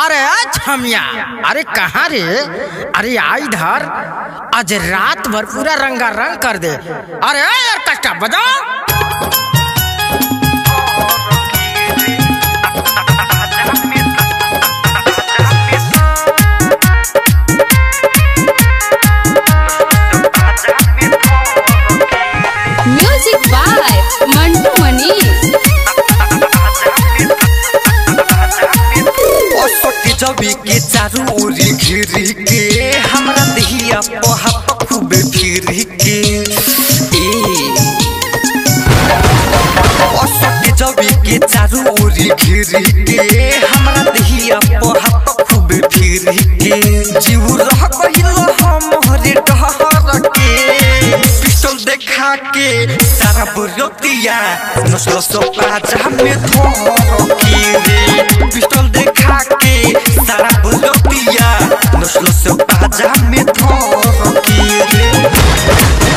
अरे छमिया अरे कहाँ रे अरे आ इधर आज रात भर पूरा रंगा रंग कर दे अरे यार कष्टा बजाओ म्यूजिक बाय मंटू मनीष असोटी जबी के चारू ओरी घिरी के हमरा दहिया पहा खूबे फिरी के ए असोटी जबी के चारू ओरी घिरी के हमरा दहिया पहा खूबे फिरी के जीव रह गइल हम हरे डहर के पिस्टल देखा के सारा बुरतिया नस्ल सो पाजा में धोर के रे पिस्टल देखा के सारा बुरतिया नस्ल सो पाजा में धोर के रे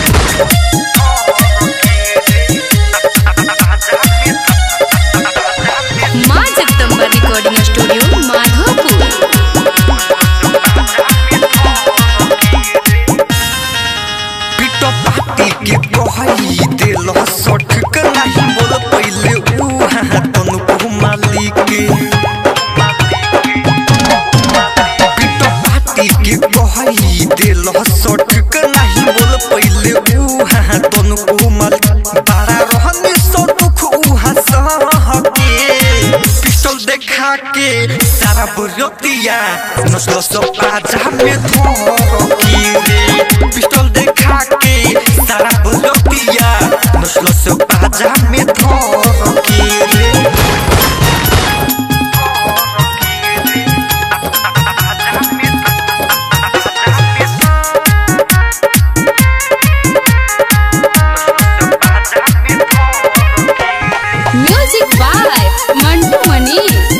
माँ जगदम्बा रिकॉर्डिंग स्टूडियो माधोपुर पिटो पाटी के कहई दिल सठ के नहीं बोल पहले उहा तनु को मालिक पिटो पाटी के कहई दिल सठ के नहीं बोल पहले उहा तनु को मालिक बारा रहने सो दुख उहा सह के पिस्टल देखा के सारा बुरतिया नस्ल सो पाजा में धोर के रे पिस्टल देखा के सारा बुरतिया नस्ल सो पाजा में धोर के रे म्यूजिक बाय मंटू मनीष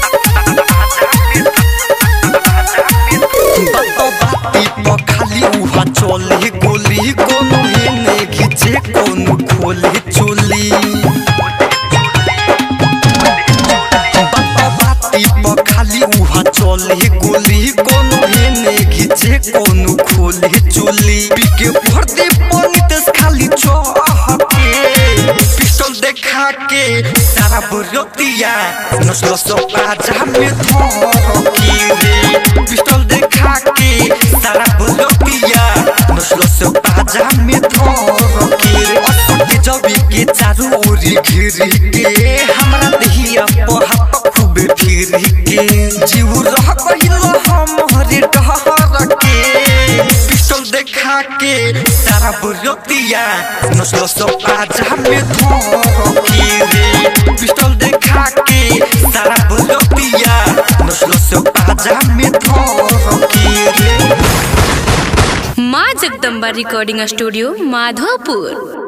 बातो बाती पर खाली उहा चले गोली कोनो हेने खींचे कोनो खोले चोली बातो बाती पर खाली उहा चले गोली कोनो हेने खींचे कोनो खोले चोली पीके भर दे पानी तस खाली चहके पिस्टल देखा के सारा बुरतिया नस्ल सो पाजा में धोर के रे पिस्टल देखा के सारा बुरतिया नस्ल सो पाजा में धोर के रे असके जबी के चारू ओरी घिरी के हमरा दहिया पहा खूबे फिरी के जीव रह गइल हम हरे डहर के पिस्टल देखा के सारा बुरतिया नस्ल सो पाजा में धोर के रे पिस्टल देखा के सारा बुरतिया नस्ल सो पाजा में धोर के रे माँ जगदम्बा रिकॉर्डिंग स्टूडियो माधोपुर